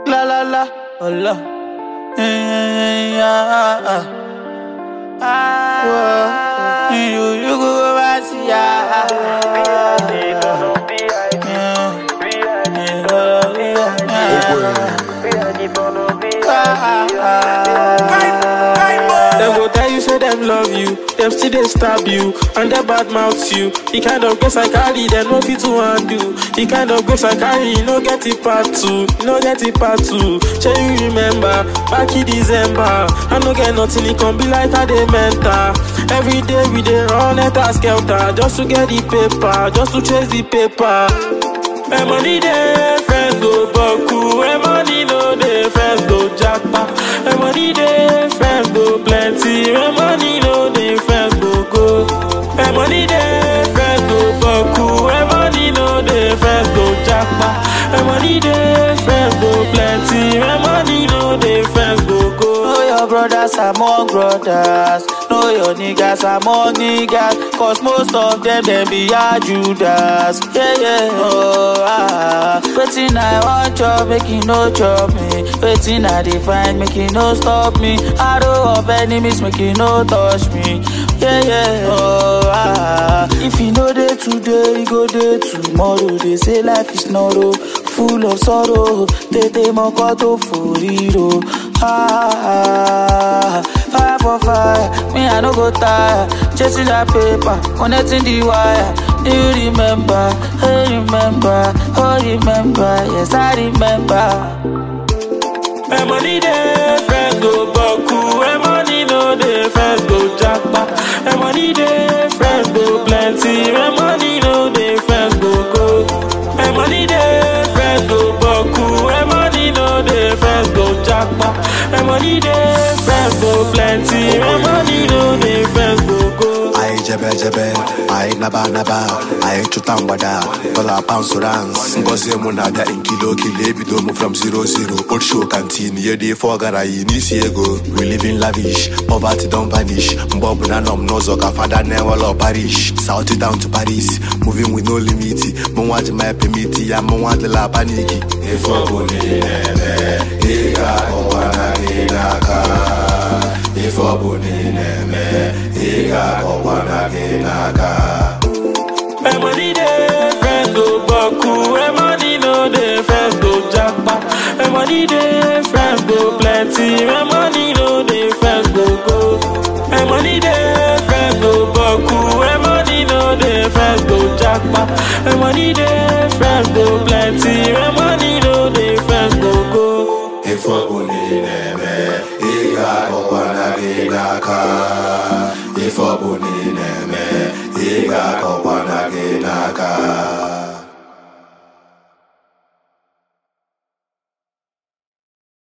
La la la, oh la. Eh, ah, ah, ah. Whoa. You, you go over see, ah, ah. Them go tell you say them love you, them still they stab you, and they bad mouth you. The kind of grace I carry, them no fit to undo. The kind of grace I carry, you no get it part two, you no get it part two. Shall you remember back in December? I no get nothing, it can be like a dey mental. Every day we dey run at a skelter just to get the paper, just to chase the paper. My money dey, friends go boku. My money no dey, friends go japa. My money dey, friends go plenty. My money no dey, friends go go. My money dey, friends go boku. My money no dey, friends go japa. My money dey, friends go plenty. My money no dey, friends go go. Know your brothers among brothers. Know your niggas among niggas. Cause most of them, them be a Judas. Yeah, yeah, oh, ah. Waiting, I want chop, make it no chop me. Waiting, I define, make it no stop me. Arrow of enemies, make it no touch me. Yeah, yeah, oh, ah. If you know day today, you go day tomorrow. They say life is narrow, full of sorrow. Tete mokoto for hero. Ah, fire for fire, me I no go tire. Chasing that paper, connecting the wire. Do you remember? Hey, remember? Oh, remember? Yes, I remember. My money dey, friends go boku. My money no dey, friends go japa. My money dey, friends go plenty. My money no dey, friends go go. My money dey, friends go boku. My money no dey, friends go japa. My money dey, friends go plenty. My money no dey, friends go go. Aye jebe jebe, aye naba naba, aye chuta mgbada, dollar pounds to rands. Ngozi mụ na-abịa in kilo kilo ebido mụ from zero zero. Old show canteen, ye dey for gara yi n'isi ego. We live in lavish, poverty don vanish. Mgbe ọbụla nọ m n'ụzọ ka fada na-enwela parish. South down to Paris, moving with no limit. Mụ nwa ji my permit ya, mụ nwa adịla paniki. Ife ọbụla ị na-eme, ị ga-akọkwa na gị n'aka. Ife ọbụla ị na-eme, ị ga-akọkwa na gị n'aka. My money dey, friends go boku. My money no dey, friends go japa. My money dey, friends go plenty. My money no dey, friends go go. My money dey, friends go boku. My money no dey, friends go japa. My money dey, friends go plenty. My money no dey, friends go go. Ife ọbụla ị na-eme, ị ga-akọkwa na gị n'aka. Ife ọbụla ị na-eme, ị ga-akọkwa na gị n'aka.